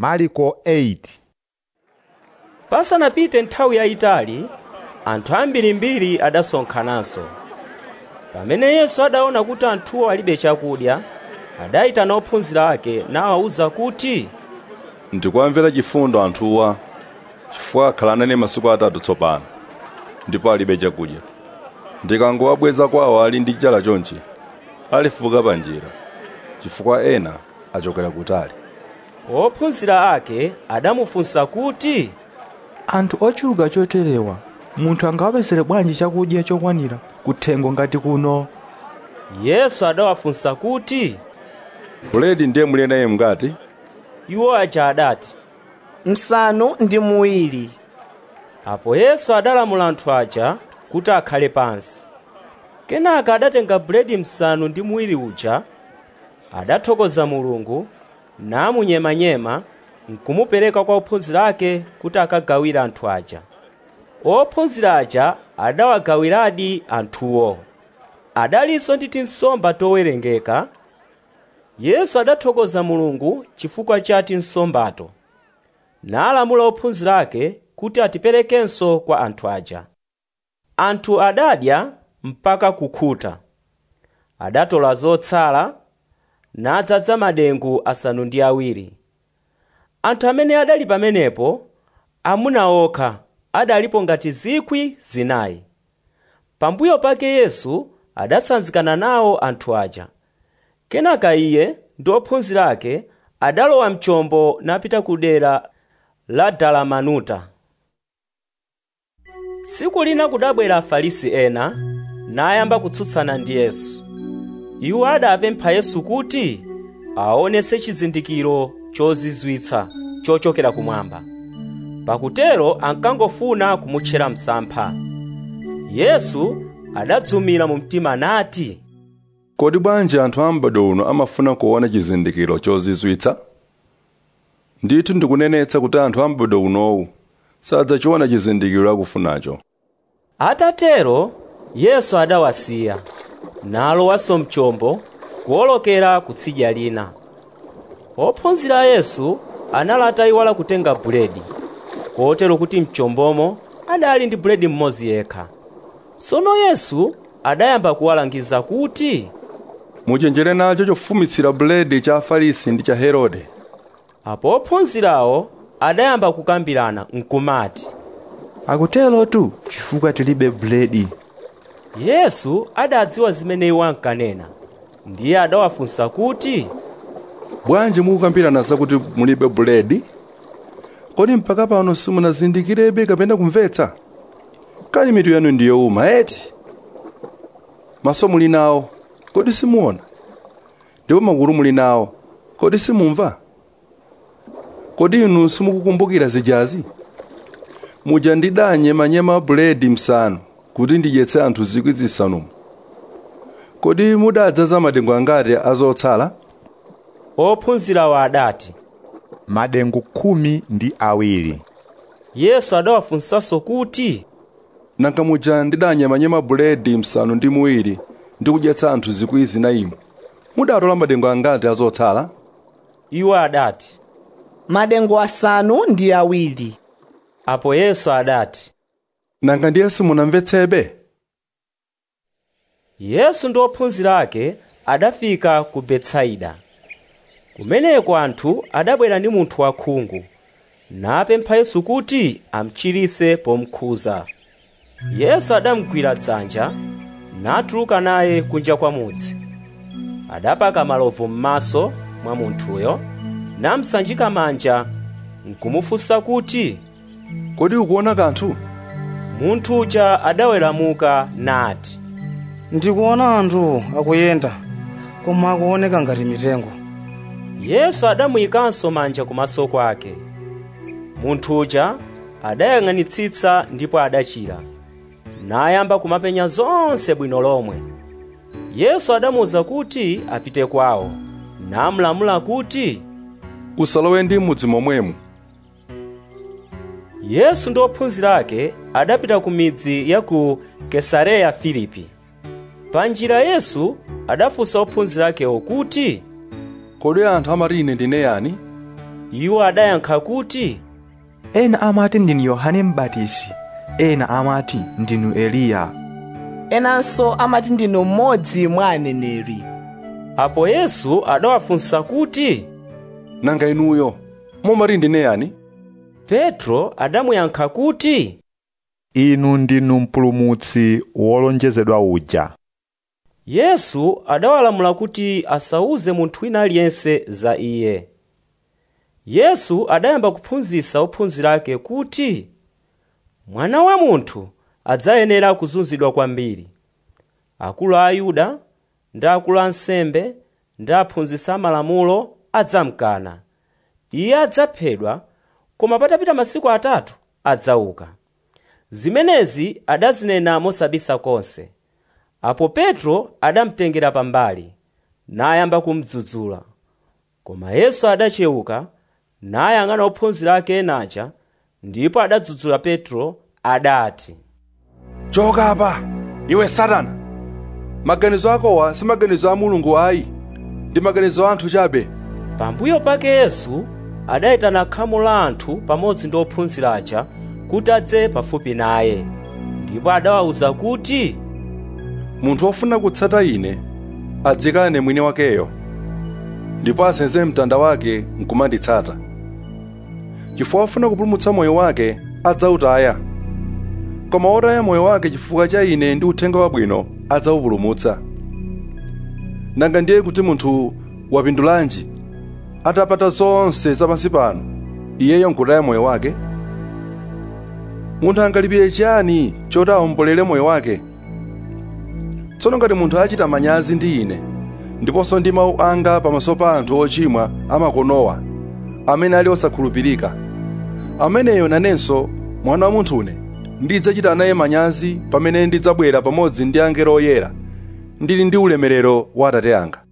mariko 8 pasanapite nthawi yayitali anthu ambirimbiri adasonkhananso pamene yesu adaona kuti anthuwo alibe chakudya adayitana ophunzira ake nawawuza kuti ndikuwamvera chifundo anthuwa chifukwa akhala nane masiku atatu tsopano ndipo alibe chakudya ndikangowabweza kwawo ali ndi njala chonchi alifuka pa njira chifukwa ena achokera kutali ophunzira ake adamufunsa kuti anthu ochuluka choterewa munthu angawapezere bwanji chakudya chokwanira kuthengo ngati kuno yesu adawafunsa kuti buledi ndiye muli naye mngati iwo aja adati msanu ndi muwiri apo yesu adalamula anthu aja kuti akhale pansi kenaka adatenga buledi msanu ndi muwiri uja adathokoza mulungu namunyemanyema nkumupereka kwa ophunzira ake kuti akagawire anthu aja ophunzira aja adawagawiradi anthuwo adalinso ndi tinsomba towerengeka yesu adathokoza mulungu chifukwa cha tinsombato nalamula ophunzira ake kuti atiperekenso kwa anthu aja anthu adadya mpaka kukhuta adatola zotsala nadzaza madengu asanu ndi awiri anthu amene adali pamenepo amuna okha adalipo ngati zikwi zinayi pambuyo pake yesu adasanzikana nawo anthu aja kenaka iye ndi ophunzira ake adalowa mchombo napita ku dera la dalamanuta tsiku lina kudabwera afarisi ena nayamba kutsutsana ndi yesu iwo adapempha yesu kuti aonetse chizindikiro chozizwitsa chochokera kumwamba pakutero ankangofuna kumutchera msampha yesu adadzumira mu mtima nati kodi bwanji anthu a m'bado uno amafuna kuona chizindikiro chozizwitsa ndithu ndikunenetsa kuti anthu a m'bado unowu sadzachiona chizindikiro akufunacho atatero yesu adawasiya nalowanso mchombo kuwolokera kutsidya lina ophunzira a yesu anali atayiwala kutenga buledi kotero kuti mchombomo adali ndi buledi mmodzi yekha tsono yesu adayamba kuwalangiza kuti muchenjere nacho chofumitsira buledi cha afarisi ndi cha herode apo ophunzirawo adayamba kukambirana nkumati akutero tu chifukwa tilibe buledi yesu adadziwa zimene iwo ankanena ndiye adawafunsa kuti bwanji mukukambirana zakuti mulibe buledi kodi mpaka pano simunazindikirebe kapena kumvetsa kali mitu yanu ndi yowuma eti maso muli nawo kodi simuona ndipo makutu muli nawo kodi simumva kodi inu simukukumbukira zijazi muja ndidanyemanyema buledi msanu kuti ndidyetse anthu zikwi zisanu kodi mudadzaza madengu angati azotsala ophunzirawo adati madengu khumi ndi awiri yesu adawafunsanso kuti nanga muja ndidanyemanyema buledi msanu ndi muwiri ndi kudyetsa anthu zikwi zinayi mudatola madengu angati azotsala iwo adati madengu asanu ndi awiri apo yesu adati nanga ndiye simunamvetsebe yesu ndi ophunzira ake adafika ku betsaida kumeneko anthu adabwera ndi munthu wakhungu napempha yesu kuti amchiritse pomukhuza yesu adamugwira dzanja natuluka naye kunja kwa mudzi adapaka malovu m'maso mwa munthuyo namsanjika manja nkumufunsa kuti kodi ukuona kanthu munthu uja adaweramuka nati ndikuona anthu akuyenda koma akuoneka ngati mitengo yesu adamuyikanso manja kumaso kwake munthu uja adayang'anitsitsa ndipo adachira nayamba kumapenya zonse bwino lomwe yesu adamuwuza kuti apite kwawo namulamula kuti usalowe ndi m'mudzi momwemo yesu ndi ophunzira ake adapita ku midzi ya ku kesareya filipi pa njira yesu adafunsa ophunzira akewo kuti kodi anthu amati ine ndine yani iwo adayankha kuti ena amati ndinu yohane m'batizi ena amati ndinu eliya enanso amati ndinu mmodzi mwa aneneri apo yesu adawafunsa kuti nanga inuyo mumati ndine yani petro adamuyankha kuti inu ndinu mpulumutsi wolonjezedwa uja yesu adawalamula kuti asauze munthu wina aliyense za iye yesu adayamba kuphunzitsa ophunzira ake kuti mwana wa munthu adzayenera kuzunzidwa kwambiri akulu a ayuda ndi akulu a nsembe ndi aphunzitsi amalamulo adzamkana iye adzaphedwa koma patapita masiku atatu adzauka zimenezi adazinena mosabisa konse apo petro adamtengera pambali nayamba kumdzudzula koma yesu adachewuka nayang'ana ophunzira ake enaja ndipo adadzudzula petro adati choka apa iwe satana maganizo akowa si maganizo a mulungu ayi ndi maganizo a anthu chabe pambuyo pake yesu adayitana khamu la anthu pamodzi ndi ophunzira aja kuti adze pafupi naye ndipo adawawuza kuti munthu wofuna kutsata ine adzikane mwini wakeyo ndipo asenze mtanda wake nkumanditsata chifukwa wofuna kupulumutsa moyo wake adzawutaya koma wotaya moyo wake chifukwa cha ine ndi uthenga wabwino adzawupulumutsa nanga ndiye kuti munthu wapindulanji atapata zonse zapansi pano iyeyo nkutaya moyo wake munthu angalipire chiyani choti awombolere moyo wake tsono ngati munthu achita manyazi ndi ine ndiponso ndi mawu anga pamaso pa anthu ochimwa amakonowa amene ali osakhulupirika ameneyo nanenso mwana wa munthune ndidzachita naye manyazi pamene ndidzabwera pamodzi ndi angelo oyera ndili ndi ulemerero wa atate anga